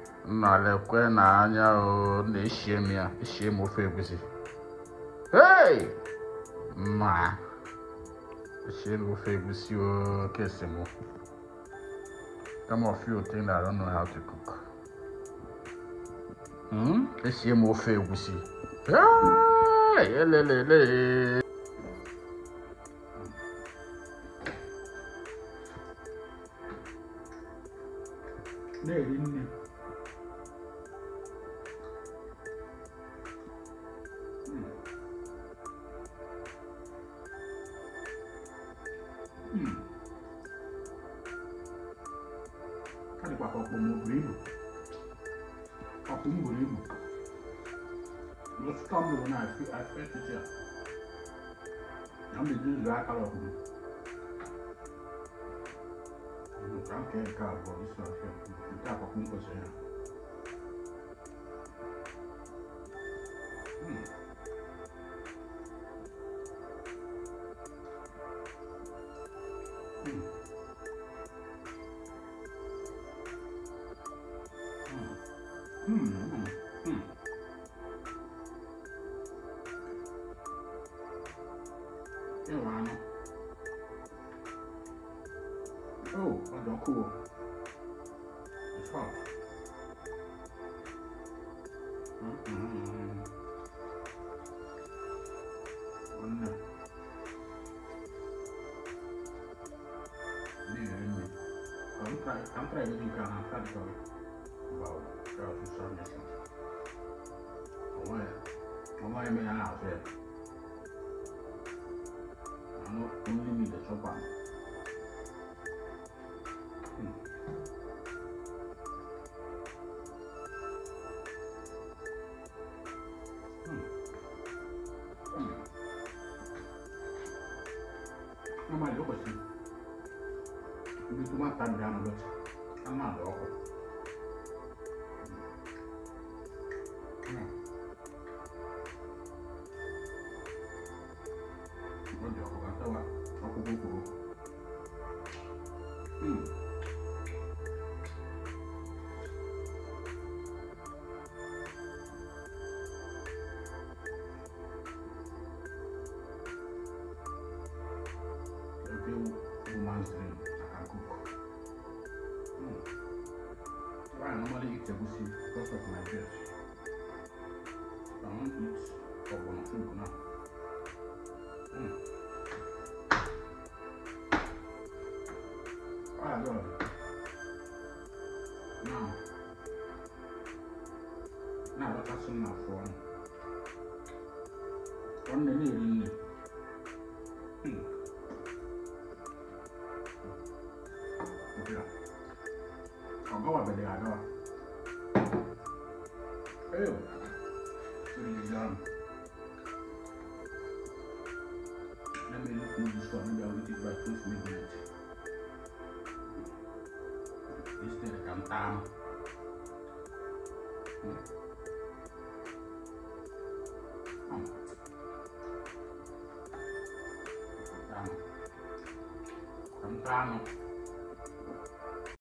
nnalekwe na anya o na-eshie m ya eshie m ofe egusi hey mma eshie m ofe egusi o kesi m some of you think that I don't know how to cook hmm eshie m ofe egusi hey elelele na-eri nne ọ dịkwa ka ọkpọ m o buru ibu ọkpụ m buru ibu lọtụtụ m lụrụ na etiti a na m eji ụzọ akara ọkpụ m ka m kee nke abụọ isi ọfịa nke akwakwu m kwesịrị ya Mm. Mm. Mm, mm, mm. Ịwa anụ. Oh, ọ dị ọkụ o. It's hot. Mm, mm, mm. Nwanne. Na-eri nri. Ka m try- ka m try ịdị nke a na aka dị ka Wow, that was so missing. Ọmọ yẹn, ọmọ yẹn mi yẹn náà fẹ́. Àná only me the chop am. Hmm. Hmm. Hmm. Ọmọ yẹn ló kọ̀ sí. Ibi tó máa ta ìdá àná lọ́tì, á máa lọ ọkọ̀. Oúnjẹ ọkọ̀ kan tẹ́wà ọkọ̀ gbogbo. Every woman's dream, I can cook. Mm. Why I normally eat egusi because of my breast. I won't eat ọgbọnọ soup now. Mm. Ah, God. Now, now what has in my phone? One day, really. Hmm. Okay. I'll go over there, I'll go. Ew. Really done. Let me look into this one. Maybe I'll eat it by close midnight. Instead, I can time. Hmm. Hmm. Time. Time.